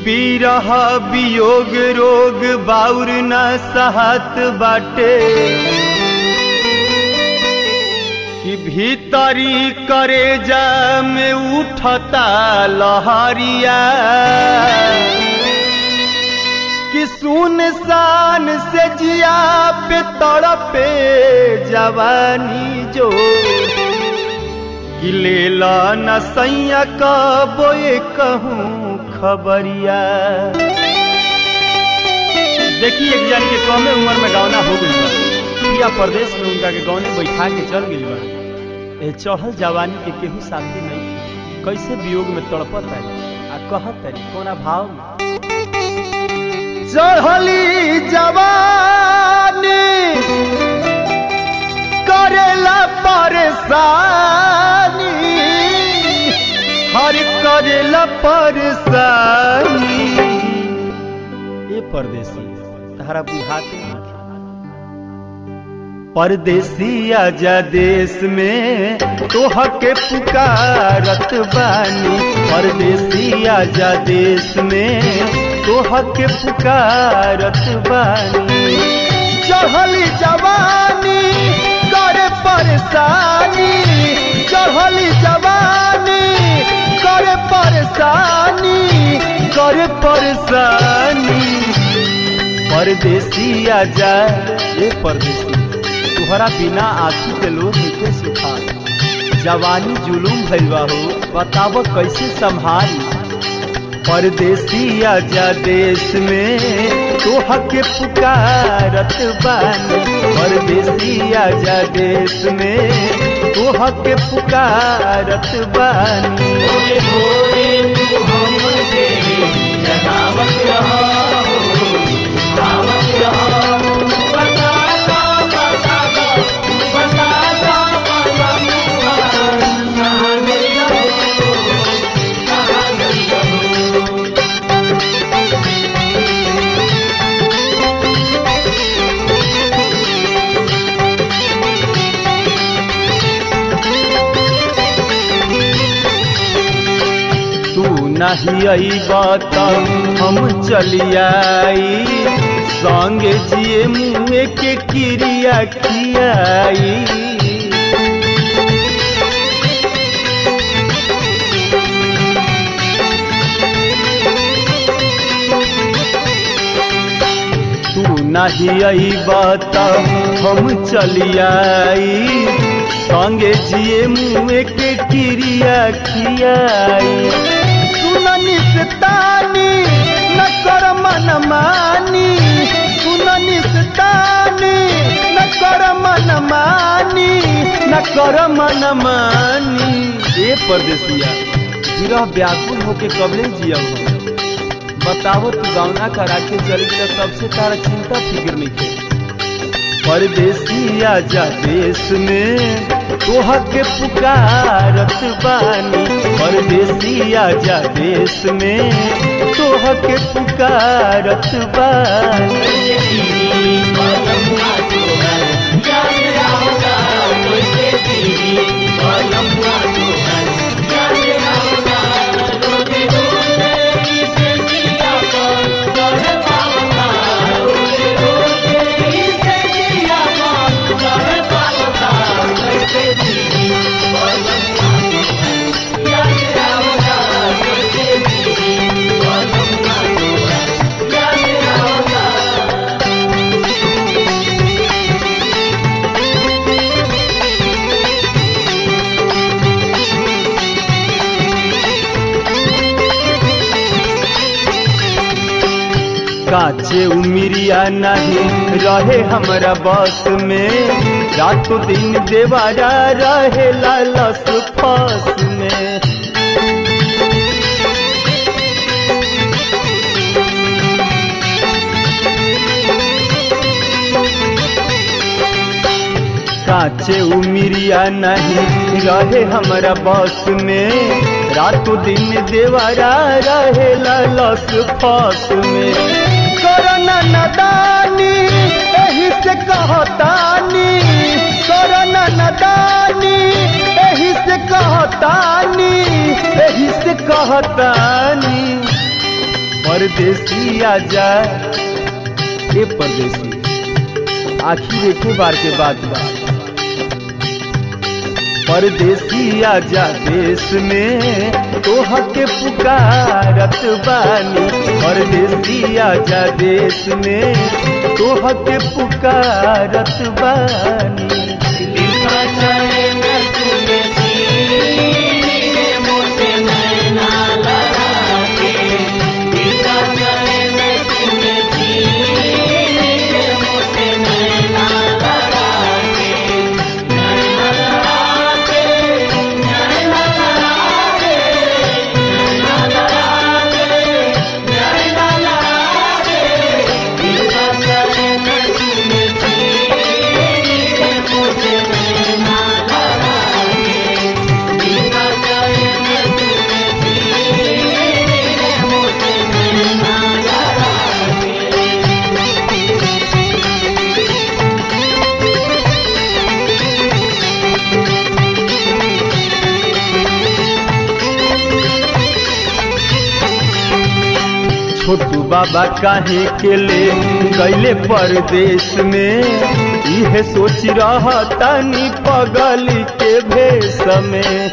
बीरह वियोग रोग बाउर न सहत बाटे कि भीतरी करेजा में उठता लहरिया कि सुनसान से जिया पे तड़पे जवानी जो कि लेला न सैया कबोए कहूँ खबरिया देखिए एक जन के कमे उम्र में गौना हो गई बा पिया प्रदेश में उनका के गौने बैठा के चल गई बा ए चढ़ल जवानी के केहू शांति नहीं कैसे वियोग में तड़पत है आ कहत है कोना भाव में चढ़ली जवानी करेला परेशानी हर करेला परेशानी ये परदेसी तारा बुझाते परदेसी आजा देश में तोह के पुकारत बानी परदेसी आजा देश में तोह के पुकारत बानी चढ़ली जवानी करे परेशानी चढ़ली जवानी करे परेशानी करे परेशानी परदेसी आजा ये परदेसी तुहरा बिना आंखी के लोग नीचे सुखा जवानी जुलूम भैलवा हो बताब कैसे संभाली परदेसी आजा देश में तोह के पुकारत बानी परदेसी आजा देश में तोह के पुकारत बानी भोरे भोरे तू हमसे जगावत रहा हो, गावत रहा हो। बताता, बताता, बताता, बताता, कहाँ गई हो, कहाँ गई हो। तू नहीं अईबा त हम चलियाई संगे जिए मुँह के क्रिया खियाई तू नहीं अईबा त हम चलियाई संगे जिए मुँह के क्रिया खियाई सुननी से तानी न कर मन मानी सुननी से तानी न कर मन मानी न कर मन मानी ए परदेसिया विरह व्याकुल होके कबले जिया हम बतावो तू गावना करा के चल गया तब से तारा चिंता फिक्र नहीं थे परदेसी आजा देश में तोह के पुकारत बानी परदेसी आजा देश में तोह के पुकारत बानी काचे उमिरिया नहीं रहे हमरा बस में रातों दिन देवारा रहे लालस फस में काचे उमिरिया नहीं रहे हमरा बस में रातों दिन देवारा रहे लालस फस में करना नदानी एही से कहतानी करना नदानी एही से कहतानी एही से कहतानी परदेसी आजा ए परदेसी आखिर एको बार के बाद बा परदेसी आजा देश में तोह के पुकारत बानी परदेसी आजा देश में तोह के पुकारत बानी दिल का चैन तूने सीने मोसे नैना लगा के दिल का चैन तूने सीने मोसे नैना लगा के नैना लगा के नैना लगा के नैना लगा के नैना लगा के दिल का चैन तूने सीने मोसे नैना लगा के दिल का चैन तूने सीने मोसे नैना लगा के छोटू बाबा काहे के ले गैले परदेश में इहे सोच रहतानी पगल के भेष में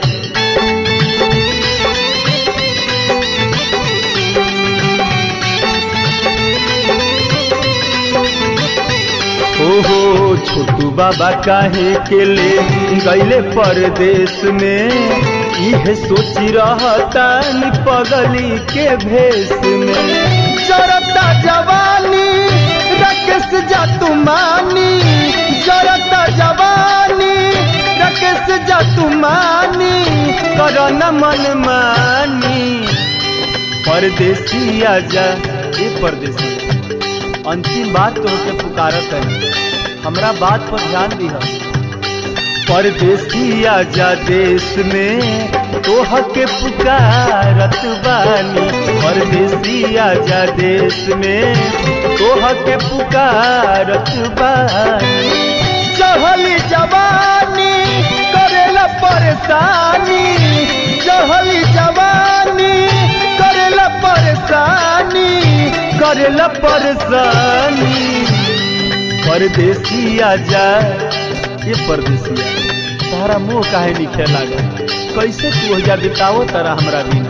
ओहो छोटू बाबा काहे के ले गैले परदेश में इहे सोची रहतान पगली के भेष में जरता जवानी रकेश जातुमानी जरता जवानी रकेश जातुमानी करन मन मानी परदेसी आजा ए परदेसी अंतिम बात तो के पुकारत है हमरा बात पर ध्यान दिह परदेसी आजा देश में तोह के पुकारत बानी परदेसी आजा देश में तोह के पुकारत बानी चहली जवानी करेला परेशानी चहली जवानी करेला परेशानी करेला परेशानी परदेसी आजा ये परदेसिया तारा मुंह काहे निखे लागा कैसे तू हो बिताओ तारा हमरा बिना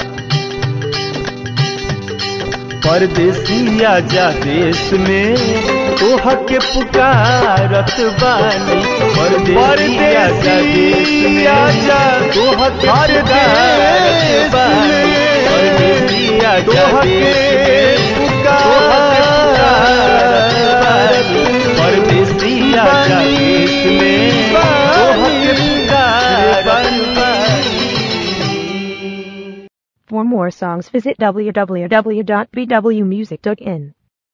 परदेसी आजा देश में तोह के पुकारत बानी परदेसी आजा देश में आजा तोह के पुकारत बानी परदेसी आजा देश में परदेसी आजा देश में तोह के पुकारत बानी For more songs, visit www.bwmusic.in.